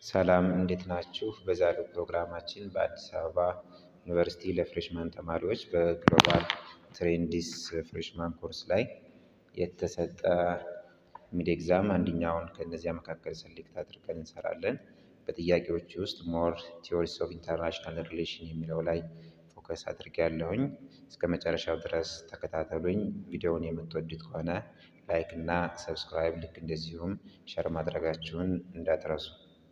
ሰላም እንዴት ናችሁ? በዛሬው ፕሮግራማችን በአዲስ አበባ ዩኒቨርሲቲ ለፍሬሽማን ተማሪዎች በግሎባል ትሬንዲስ ፍሬሽማን ኮርስ ላይ የተሰጠ ሚድ ኤግዛም አንደኛውን ከእነዚያ መካከል ሰሌክት አድርገን እንሰራለን። በጥያቄዎች ውስጥ ሞር ቲዎሪስ ኦፍ ኢንተርናሽናል ሪሌሽን የሚለው ላይ ፎከስ አድርጌያለሁኝ። እስከ መጨረሻው ድረስ ተከታተሉኝ። ቪዲዮውን የምትወዱት ከሆነ ላይክ እና ሰብስክራይብ ልክ እንደዚሁም ሸር ማድረጋችሁን እንዳትረሱ።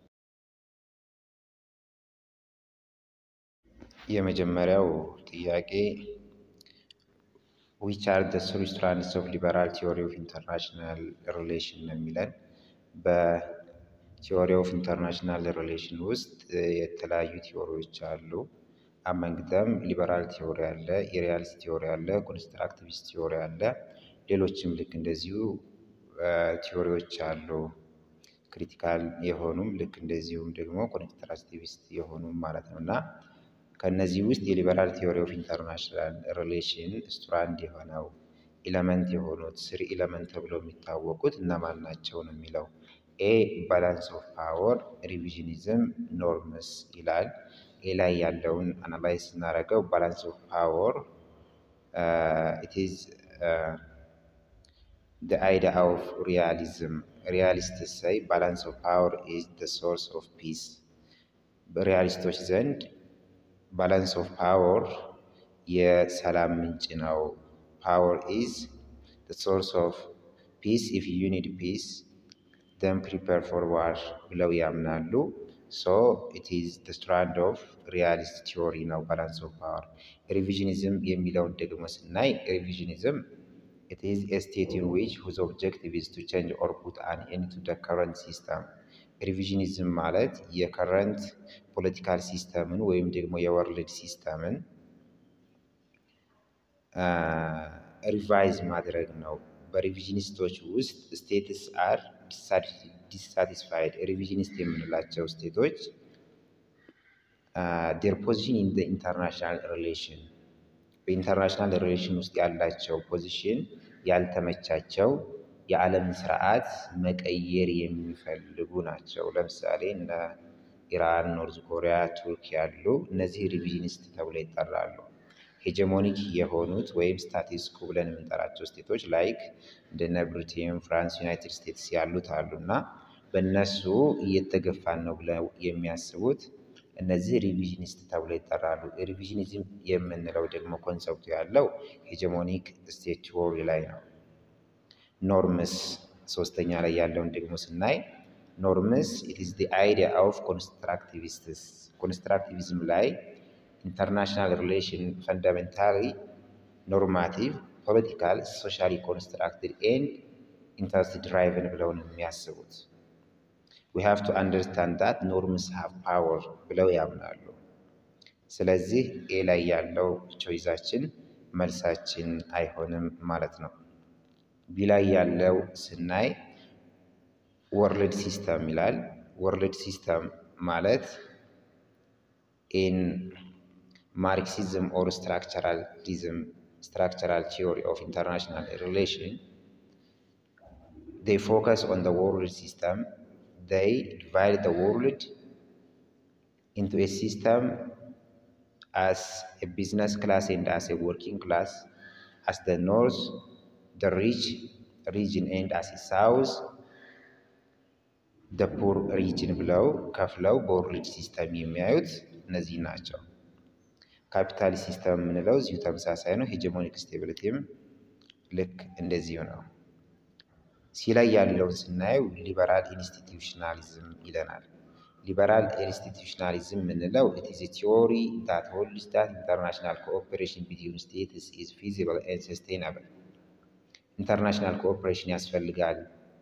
የመጀመሪያው ጥያቄ ዊች አር ዘ ስሪ ስትራንድስ ኦፍ ሊበራል ቲዎሪ ኦፍ ኢንተርናሽናል ሪሌሽን ነው የሚለን። በቲዎሪ ኦፍ ኢንተርናሽናል ሪሌሽን ውስጥ የተለያዩ ቲዎሪዎች አሉ። አመንግተም ሊበራል ቲዎሪ አለ፣ የሪያሊስት ቲዎሪ አለ፣ ኮንስትራክቲቪስት ቲዎሪ አለ። ሌሎችም ልክ እንደዚሁ ቲዎሪዎች አሉ። ክሪቲካል የሆኑም ልክ እንደዚሁም ደግሞ ኮንስትራክቲቪስት የሆኑም ማለት ነው እና ከእነዚህ ውስጥ የሊበራል ቲዎሪ ኦፍ ኢንተርናሽናል ሪሌሽን ስትራንድ የሆነው ኢለመንት የሆኑት ስሪ ኢለመንት ተብለው የሚታወቁት እነማን ናቸው ነው የሚለው። ኤ ባላንስ ኦፍ ፓወር፣ ሪቪዥኒዝም፣ ኖርምስ ይላል። ኤ ላይ ያለውን አናላይዝ ስናደርገው ባላንስ ኦፍ ፓወር ኢት ኢዝ the idea of realism. Realists say balance of power is the source of peace. በሪያሊስቶች ዘንድ ባላንስ ኦፍ ፓወር የሰላም ምንጭ ነው። ፓወር ኢዝ the source of peace. If you need peace, then prepare for war ብለው ያምናሉ። ሶ ኢት ኢዝ the strand of realist theory ነው ባላንስ ኦፍ ፓወር። ሪቪዥኒዝም የሚለውን ደግሞ ስናይ ሪቪዥኒዝም it is a state in which whose objective is to change or put an end to the current system. ሪቪዥኒዝም ማለት የከረንት ፖለቲካል ሲስተምን ወይም ደግሞ የወርልድ ሲስተምን ሪቫይዝ ማድረግ ነው። በሪቪዥኒስቶች ውስጥ ስቴትስ አር ዲሳቲስፋይድ። ሪቪዥኒስት የምንላቸው ስቴቶች ዴር ፖዚሽን ኢን ኢንተርናሽናል ሪሌሽን በኢንተርናሽናል ሪሌሽን ውስጥ ያላቸው ፖዚሽን ያልተመቻቸው የዓለምን ስርዓት መቀየር የሚፈልጉ ናቸው። ለምሳሌ እነ ኢራን፣ ኖርዝ ኮሪያ፣ ቱርክ ያሉ እነዚህ ሪቪዥኒስት ተብለው ይጠራሉ። ሄጀሞኒክ የሆኑት ወይም ስታቲስ ኮ ብለን የምንጠራቸው ስቴቶች ላይክ እንደነ ብሪቴን፣ ፍራንስ፣ ዩናይትድ ስቴትስ ያሉት አሉ እና በእነሱ እየተገፋን ነው ብለው የሚያስቡት እነዚህ ሪቪዥኒስት ተብለው ይጠራሉ። ሪቪዥኒዝም የምንለው ደግሞ ኮንሰፕቱ ያለው ሄጀሞኒክ ስቴት ቲዎሪ ላይ ነው። ኖርምስ ሶስተኛ ላይ ያለውን ደግሞ ስናይ ኖርምስ ኢት ኢዝ ዲ አይዲያ ኦፍ ኮንስትራክቲቪስትስ ኮንስትራክቲቪዝም ላይ ኢንተርናሽናል ሪሌሽን ፈንዳሜንታሊ ኖርማቲቭ ፖለቲካል ሶሻሊ ኮንስትራክትድ ኤንድ ኢንተረስት ድራይቨን ብለው ነው የሚያስቡት። ዊ ሃቭ ቱ አንደርስታንድ ዳት ኖርምስ ሃቭ ፓወር ብለው ያምናሉ። ስለዚህ ኤ ላይ ያለው ቾይዛችን መልሳችን አይሆንም ማለት ነው። ቢ ላይ ያለው ስናይ ወርልድ ሲስተም ይላል። ወርልድ ሲስተም ማለት ኢን ማርክሲዝም ኦር ስትራክቸራሊዝም ስትራክቸራል ቲዮሪ ኦፍ ኢንተርናሽናል ሪሌሽን they focus on the world system they divide the world into a system as a business class and as a working class as the north the rich region and as a south the poor region ብለው ከፍለው በወርልድ ሲስተም የሚያዩት እነዚህ ናቸው። ካፒታል ሲስተም የምንለው እዚሁ ተመሳሳይ ነው። ሄጀሞኒክ ስቴቢሊቲም ልክ እንደዚሁ ነው። ሲ ላይ ያለውን ስናየው ሊበራል ኢንስቲትዩሽናሊዝም ይለናል። ሊበራል ኢንስቲትዩሽናሊዝም የምንለው ኢት ኢዝ ቲዎሪ ዳት ሆልድስ ዳት ኢንተርናሽናል ኮኦፕሬሽን ቢትዊን ስቴትስ ኢዝ ፊዚብል ኤንድ ሰስቴናብል። ኢንተርናሽናል ኮኦፕሬሽን ያስፈልጋል።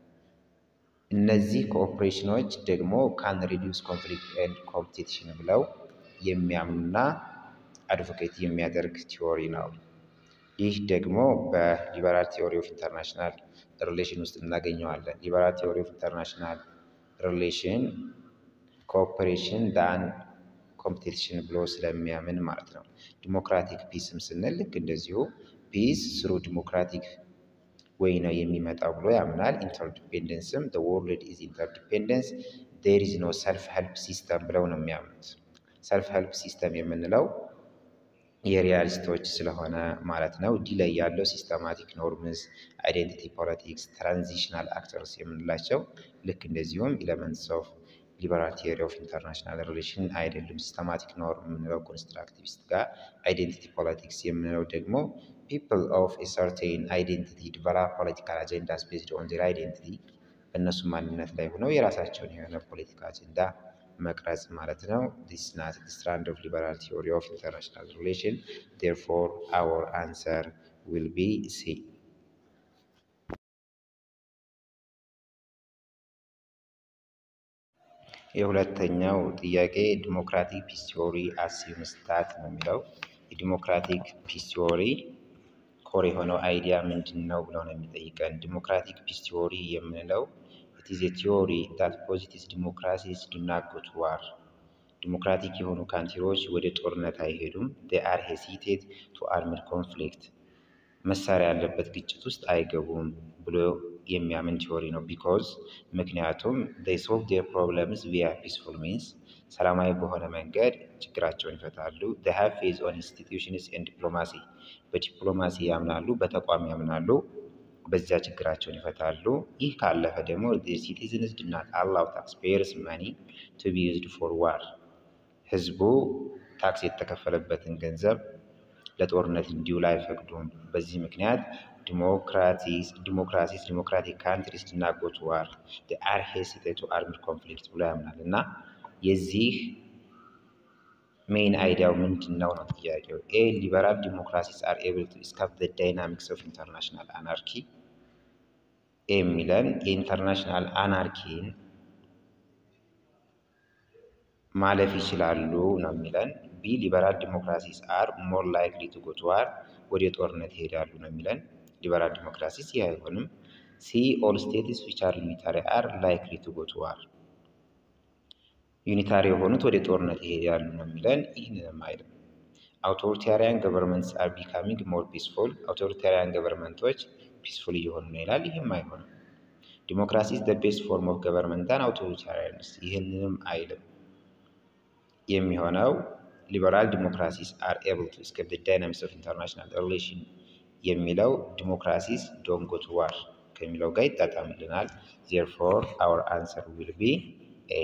እነዚህ ኮኦፕሬሽኖች ደግሞ ካን ሪዲዩስ ኮንፍሊክት ኤንድ ኮምፒቲሽን ብለው የሚያምኑና አድቮኬት የሚያደርግ ቲዎሪ ነው። ይህ ደግሞ በሊበራል ቲዎሪ ኦፍ ኢንተርናሽናል ሪሌሽን ውስጥ እናገኘዋለን። ሊበራል ቲዎሪ ኦፍ ኢንተርናሽናል ሪሌሽን ኮኦፐሬሽን ዳን ኮምፒቲሽን ብሎ ስለሚያምን ማለት ነው። ዲሞክራቲክ ፒስም ስንል ልክ እንደዚሁ ፒስ ስሩ ዲሞክራቲክ ወይ ነው የሚመጣው ብሎ ያምናል። ኢንተርዲፔንደንስም ዘ ወርልድ ኢዝ ኢንተርዲፔንደንስ ዴር ኢዝ ኖ ሰልፍ ሄልፕ ሲስተም ብለው ነው የሚያምኑት። ሰልፍ ሄልፕ ሲስተም የምንለው የሪያሊስቶች ስለሆነ ማለት ነው። ዲ ላይ ያለው ሲስተማቲክ ኖርምስ፣ አይዴንቲቲ ፖለቲክስ፣ ትራንዚሽናል አክተርስ የምንላቸው ልክ እንደዚሁም ኢለመንትስ ኦፍ ሊበራል ቲዮሪ ኦፍ ኢንተርናሽናል ሪሌሽን አይደሉም። ሲስተማቲክ ኖርም የምንለው ኮንስትራክቲቪስት ጋር፣ አይዴንቲቲ ፖለቲክስ የምንለው ደግሞ ፒፕል ኦፍ ኤ ሰርቴን አይዴንቲቲ ዲቨሎፕ ፖለቲካል አጀንዳስ ቤዝድ ኦን ዜር አይዴንቲቲ በእነሱ ማንነት ላይ ሆነው የራሳቸውን የሆነ ፖለቲካ አጀንዳ መቅረጽ ማለት ነው። ዲስ ናት ስትራንድ ኦፍ ሊበራል ቲዮሪ ኦፍ ኢንተርናሽናል ሪሌሽን ዴርፎር አወር አንሰር ዊል ቢ ሲ። የሁለተኛው ጥያቄ ዲሞክራቲክ ፒስ ቲዮሪ አሲዩምስ ዛት ነው የሚለው የዲሞክራቲክ ፒስ ቲዮሪ ኮር የሆነው አይዲያ ምንድን ነው ብለው ነው የሚጠይቀን። ዲሞክራቲክ ፒስ ቲዮሪ የምንለው ኢት ኢዝ ኤ ቲዮሪ ዳት ፖዚቲቭስ ዲሞክራሲስ ዱ ናት ጎ ቱ ዋር ዲሞክራቲክ የሆኑ ካንትሪዎች ወደ ጦርነት አይሄዱም። ዴይ አር ሄሲቴት ቱ አርምድ ኮንፍሊክት መሳሪያ ያለበት ግጭት ውስጥ አይገቡም ብሎ የሚያምን ቲዮሪ ነው። ቢኮዝ ምክንያቱም ዴይ ሶልቭ ዴር ፕሮብለምስ ቪያ ፒስፉል ሚንስ ሰላማዊ በሆነ መንገድ ችግራቸውን ይፈታሉ። ዴይ ሃቭ ፌዝ ኦን ኢንስቲትዩሽንስ ኤንድ ዲፕሎማሲ በዲፕሎማሲ ያምናሉ፣ በተቋም ያምናሉ። በዚያ ችግራቸውን ይፈታሉ። ይህ ካለፈ ደግሞ ሲቲዝንስ ዱ ናት አላው ታክስ ፔየርስ መኒ ቱ ቢ ዩዝድ ፎር ዋር ህዝቡ ታክስ የተከፈለበትን ገንዘብ ለጦርነት እንዲውል አይፈቅዱም። በዚህ ምክንያት ዲሞክራሲስ ዲሞክራቲክ ካንትሪስ ዱ ናት ጎ ቱ ዋር ዴይ አር ሄሲቴት ቱ አርምድ ኮንፍሊክት ብሎ ያምናል እና የዚህ ሜይን አይዲያው ምንድን ነው ነው ጥያቄው። ኤ ሊበራል ዲሞክራሲስ አር ኤብል ቱ ስካፕ ዘ ዳይናሚክስ ኦፍ ኢንተርናሽናል አናርኪ ኤ የሚለን የኢንተርናሽናል አናርኪን ማለፍ ይችላሉ ነው የሚለን። ቢ ሊበራል ዲሞክራሲስ አር ሞር ላይክሊ ቱ ጎ ቱ ዋር ወደ ጦርነት ይሄዳሉ ነው የሚለን። ሊበራል ዲሞክራሲስ ይህ አይሆንም። ሲ ኦል ስቴትስ ዊች አር ዩኒታሪ አር ላይክሊ ቱ ጎ ቱ ዋር ዩኒታሪ የሆኑት ወደ ጦርነት ይሄዳሉ ነው የሚለን። ይህንንም አይልም። አውቶሪታሪያን ገቨርንመንትስ አር ቢካሚንግ ሞር ፒስፉል አውቶሪታሪያን ገቨርንመንቶች ፒስፉል እየሆኑ ነው ይላል። ይህም አይሆንም። ዲሞክራሲ ኢዝ ዘ ቤስት ፎርም ኦፍ ገቨርንመንት አን አውቶሪታሪያንስ ይህንንም አይልም። የሚሆነው ሊበራል ዲሞክራሲስ አር ኤብል ቱ ስኬፕ ዘ ዳይናሚክስ ኦፍ ኢንተርናሽናል ሪሌሽን የሚለው ዲሞክራሲስ ዶንት ጎ ቱ ዋር ከሚለው ጋር ይጣጣምልናል። ዜርፎር አወር አንሰር ዊል ቢ ኤ።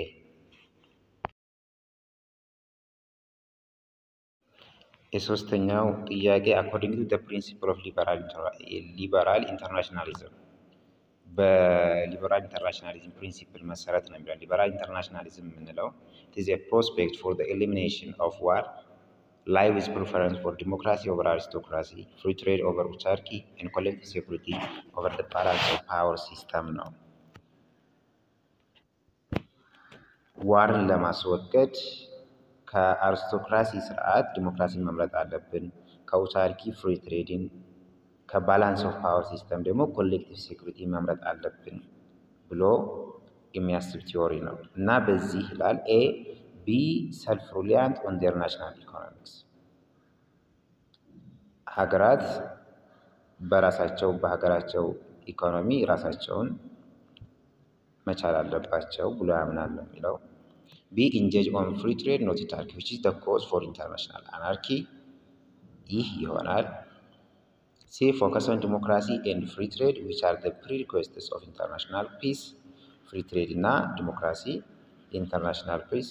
የሶስተኛው ጥያቄ አኮርዲንግ ቱ ዘ ፕሪንሲፕል ኦፍ ሊበራል ኢንተርናሽናሊዝም በሊበራል ኢንተርናሽናሊዝም ፕሪንሲፕል መሰረት ነው የሚለው። ሊበራል ኢንተርናሽናሊዝም የምንለው ኢዝ ኤ ፕሮስፔክት ፎር ዘ ኤሊሚኔሽን ኦፍ ዋር ላይ ዊዝ ፕሪፈረንስ ፎር ዲሞክራሲ ኦቨር አሪስቶክራሲ ፍሪ ትሬድ ኦቨር ኦታርኪ ኤንድ ኮሌክቲቭ ሴኩሪቲ ኦቨር ዘ ባላንስ ኦፍ ፓወር ሲስተም ነው። ዋርን ለማስወገድ ከአሪስቶክራሲ ስርዓት ዲሞክራሲን መምረጥ አለብን። ከኦታርኪ ፍሪ ትሬድን ከባላንስ ኦፍ ፓወር ሲስተም ደግሞ ኮሌክቲቭ ሴኩሪቲ መምረጥ አለብን ብሎ የሚያስብ ቲዎሪ ነው እና በዚህ ይላል ኤ ቢ ሰልፍ ሩሊያንት ኦን ዴር ናሽናል ኢኮኖሚክስ ሀገራት በራሳቸው በሀገራቸው ኢኮኖሚ ራሳቸውን መቻል አለባቸው ብሎ ያምናል ነው የሚለው። ቢ ኢንጌጅ ኦን ፍሪ ትሬድ ኖት ኦታርኪ ዊች ኢዝ ዘ ኮዝ ፎር ኢንተርናሽናል አናርኪ ይህ ይሆናል። ሲ ፎከስ ኦን ዲሞክራሲ ኤንድ ፍሪ ትሬድ ዊች አር ዘ ፕሪሪኩዌስትስ ኦፍ ኢንተርናሽናል ፒስ ፍሪ ትሬድ እና ዲሞክራሲ የኢንተርናሽናል ፒስ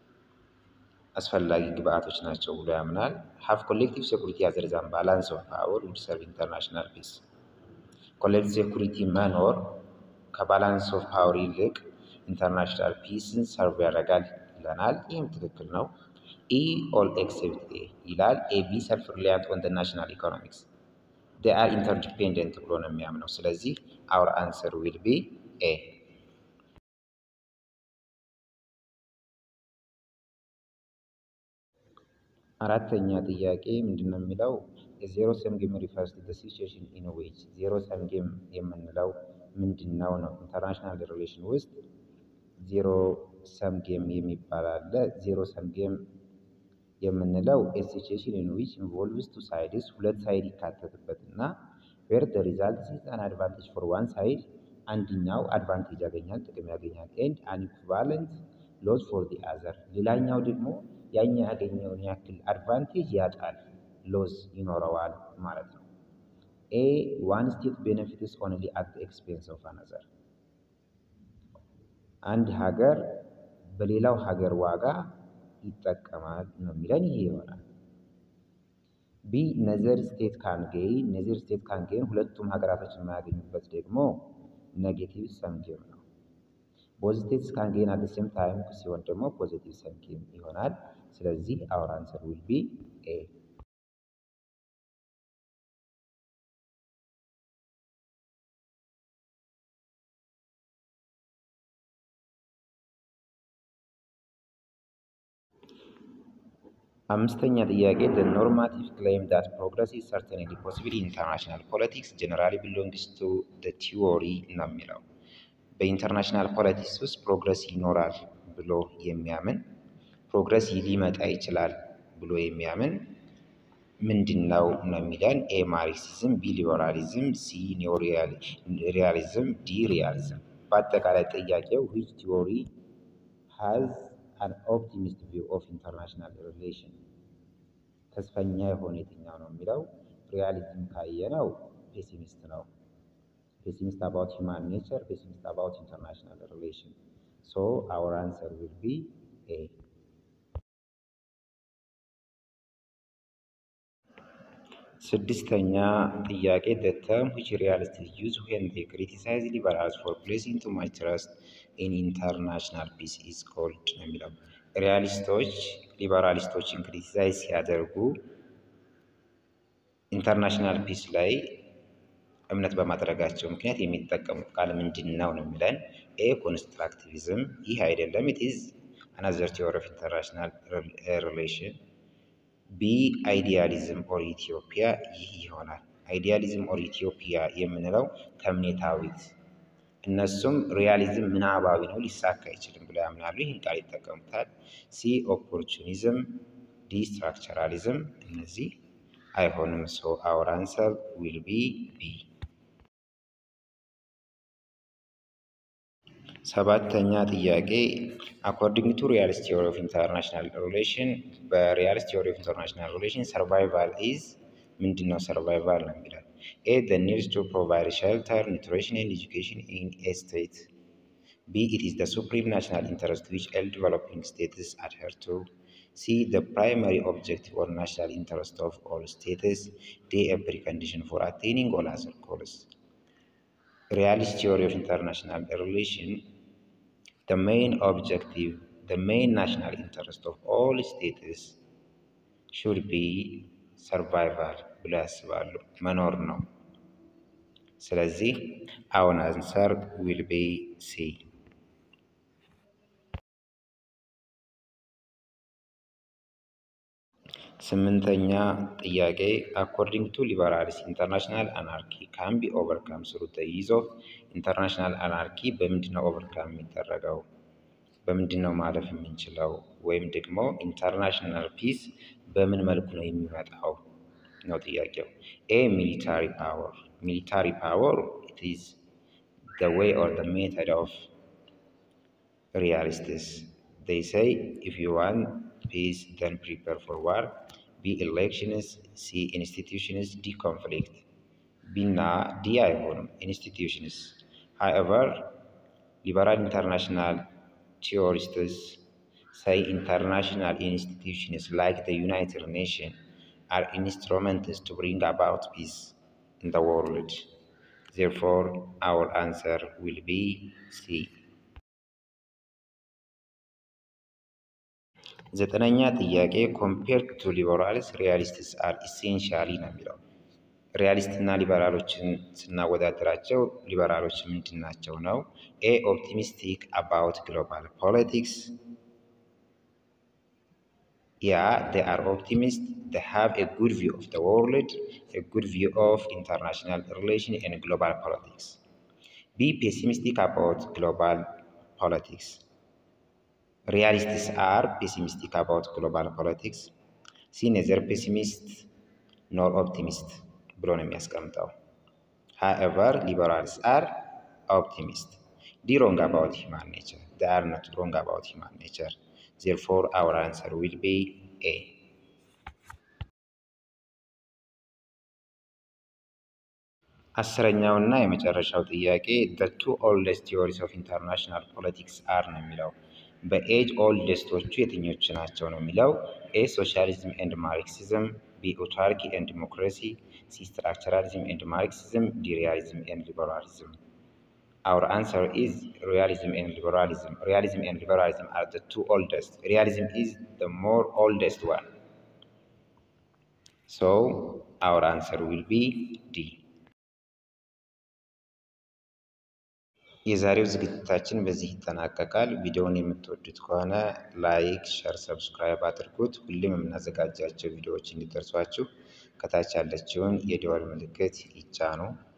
አስፈላጊ ግብአቶች ናቸው ብሎ ያምናል። ሀፍ ኮሌክቲቭ ሴኩሪቲ ያዘርዛን ባላንስ ኦፍ ፓወር ውድ ሰርቭ ኢንተርናሽናል ፒስ ኮሌክቲቭ ሴኩሪቲ መኖር ከባላንስ ኦፍ ፓወር ይልቅ ኢንተርናሽናል ፒስን ሰርቭ ያደርጋል ይለናል። ይህም ትክክል ነው። ኢ ኦል ኤክሴፕት ኤ ይላል። ኤ ቢ ሰልፍ ሪላያንት ኦን ናሽናል ኢኮኖሚክስ ዴይ አር ኢንተርዲፔንደንት ብሎ ነው የሚያምነው። ስለዚህ አውር አንሰር ዊል ቢ ኤ። አራተኛ ጥያቄ ምንድን ነው የሚለው የዜሮ ሰም ጌም ሪፈርስ ቱ ዘ ሲቹዌሽን ኢን ዊች ዜሮ ሰም ጌም የምንለው ምንድን ነው ነው ኢንተርናሽናል ሪሌሽን ውስጥ ዜሮ ሰም ጌም የሚባል አለ። ዜሮ ሰም ጌም የምንለው ሲቹዌሽን ኢን ዊች ኢንቮልቭስ ቱ ሳይድስ ሁለት ሳይድ ይካተትበት እና ዌር ደ ሪዛልት ኢዝ አን አድቫንቴጅ ፎር ዋን ሳይድ አንድኛው አድቫንቴጅ ያገኛል፣ ጥቅም ያገኛል። ኤንድ አን ኢኩቫለንት ሎስ ፎር ዲ አዘር ሌላኛው ደግሞ ያኛ ያገኘውን ያክል አድቫንቴጅ ያጣል፣ ሎስ ይኖረዋል ማለት ነው። ኤ ዋን ስቴት ቤኔፊትስ ኦንሊ አት ኤክስፔንስ ኦፍ አናዘር አንድ ሀገር በሌላው ሀገር ዋጋ ይጠቀማል ነው የሚለን ይሄ ይሆናል። ቢ ነዘር ስቴት ካንጌን ነዘር ስቴት ካንጌን ሁለቱም ሀገራቶች የማያገኙበት ደግሞ ኔጌቲቭ ሰምጌም ነው። ቦዝ ስቴትስ ካንጌን አት ሴም ታይም ሲሆን ደግሞ ፖዚቲቭ ሰምጌም ይሆናል። ስለዚህ አወር አንሰር ዊል ቢ ኤ። አምስተኛ ጥያቄ the normative claim that progress is certainly possible in international politics generally belongs to the theory ነው የሚለው በኢንተርናሽናል ፖለቲክስ ውስጥ ፕሮግረስ ይኖራል ብሎ የሚያምን ፕሮግረስ ሊመጣ ይችላል ብሎ የሚያምን ምንድን ነው ነው የሚለን ኤ ማርክሲዝም፣ ቢ ሊበራሊዝም፣ ሲ ኒዮሪያሊዝም፣ ዲ ሪያሊዝም። በአጠቃላይ ጥያቄው ዊች ቲዎሪ ሃዝ አን ኦፕቲሚስት ቪው ኦፍ ኢንተርናሽናል ሪሌሽን ተስፈኛ የሆነ የትኛው ነው የሚለው ሪያሊዝም ካየነው ፔሲሚስት ነው። ፔሲሚስት አባውት ሂውማን ኔቸር፣ ፔሲሚስት አባውት ኢንተርናሽናል ሪሌሽን። ሶ አወር አንሰር ዊል ቢ ኤ። ስድስተኛ ጥያቄ the term which realists use when they criticize liberals for placing too much trust in international peace is called ነው የሚለው ሪያሊስቶች ሊበራሊስቶችን ክሪቲሳይዝ ሲያደርጉ ኢንተርናሽናል ፒስ ላይ እምነት በማድረጋቸው ምክንያት የሚጠቀሙት ቃል ምንድን ነው ነው የሚለን ኤ ኮንስትራክቲቪዝም፣ ይህ አይደለም ኢት ኢዝ አናዘር ቲዎሪ ኦፍ ኢንተርናሽናል ሪሌሽን ቢ አይዲያሊዝም ኦር ኢትዮጵያ ይህ ይሆናል። አይዲያሊዝም ኦር ኢትዮጵያ የምንለው ተምኔታዊት፣ እነሱም ሪያሊዝም ምናባዊ ነው ሊሳካ አይችልም ብለው ያምናሉ። ይህን ቃል ይጠቀሙታል። ሲ ኦፖርቹኒዝም፣ ዲ ስትራክቸራሊዝም፣ እነዚህ አይሆንም። ሶ አወር አንሰር ዊል ቢ ቢ። ሰባተኛ ጥያቄ አኮርዲንግ ቱ ሪያሊስት ቲዎሪ ኦፍ ኢንተርናሽናል ሪሌሽን በሪያሊስት ቲዎሪ ኦፍ ኢንተርናሽናል ሪሌሽን ሰርቫይቫል ኢዝ ምንድን ነው? ሰርቫይቫል ነው የሚለው ኤ ዘ ኒድስ ቱ ፕሮቫይድ ሼልተር ኒውትሪሽን ኤንድ ኤጁኬሽን ኢን ኤ ስቴት ቢ ኢት ኢዝ ዘ ሱፕሪም ናሽናል ኢንተረስት ዊች ኤል ዲቨሎፒንግ ስቴትስ አድሄር ቱ ሲ ዘ ፕራይመሪ ኦብጀክቲቭ ኦር ናሽናል ኢንተረስት ኦፍ ኦል ስቴትስ ዲ ኤ ፕሪኮንዲሽን ፎር አቴኒንግ ኦል አዘር ጎልስ ሪያሊስት ቲዎሪ ኦፍ ኢንተርናሽናል ሪሌሽን the main objective, the main national interest of all states should be survival ብሎ ያስባሉ መኖር ነው። ስለዚህ አሁን አንሰር ዊል ቢ ሲ። ስምንተኛ ጥያቄ አኮርዲንግ ቱ ሊበራልስ ኢንተርናሽናል አናርኪ ካን ቢ ኦቨርካም ስሩ ዘ ዩዝ ኦፍ ኢንተርናሽናል አናርኪ በምንድን ነው ኦቨርካም የሚደረገው? በምንድን ነው ማለፍ የምንችለው? ወይም ደግሞ ኢንተርናሽናል ፒስ በምን መልኩ ነው የሚመጣው ነው ጥያቄው። ኤ ሚሊታሪ ፓወር ሚሊታሪ ፓወር ኢት ኢዝ ዘ ዌይ ኦር ዘ ሜተድ ኦፍ ሪያሊስትስ ዴይ ሴይ ኢፍ ዩ ዋንት ፒስ ዘን ፕሪፐር ፎር ዋር ቢ ኤሌክሽንስ ሲ ኢንስቲትዩሽንስ ዲ ኮንፍሊክት ቢና ዲ አይሆንም ኢንስቲትዩሽንስ however liberal international theorists say international institutions like the United Nations are instruments to bring about peace in the world. Therefore, our answer will be C. ዘጠነኛ ጥያቄ ኮምፔርድ ቱ ሊበራልስ ሪያሊስትስ አር ኢሴንሻሊ ነው የሚለው ሪያሊስት እና ሊበራሎችን ስናወዳደራቸው ሊበራሎች ምንድን ናቸው ነው? ኤ ኦፕቲሚስቲክ አባውት ግሎባል ፖለቲክስ ያ they are optimists they have a good view of the world a good view of international relation and global politics be pessimistic about global politics realists are pessimistic about global politics see neither pessimist nor optimist ብሎ ነው የሚያስቀምጠው። however liberals are optimists D wrong about human nature they are not wrong about human nature therefore our answer will be A አስረኛው እና የመጨረሻው ጥያቄ the two oldest theories of international politics are ነው የሚለው በኤጅ ኦልደስቶቹ የትኞቹ ናቸው ነው የሚለው ኤ ሶሻሊዝም ኤንድ ማርክሲዝም ቢ ኦታርኪ ኤንድ ዲሞክራሲ ሲ ስትራክቸራሊዝም ኤንድ ማርክሲዝም ዲ ሪያሊዝም ኤንድ ሊበራሊዝም our answer is realism and liberalism realism and liberalism are the two oldest realism is the more oldest one so our answer will be d የዛሬው ዝግጅታችን በዚህ ይጠናቀቃል። ቪዲዮውን የምትወዱት ከሆነ ላይክ፣ ሸር፣ ሰብስክራይብ አድርጉት። ሁሌም የምናዘጋጃቸው ቪዲዮዎች እንዲደርሷችሁ ከታች ያለችውን የደወል ምልክት ይጫኑ።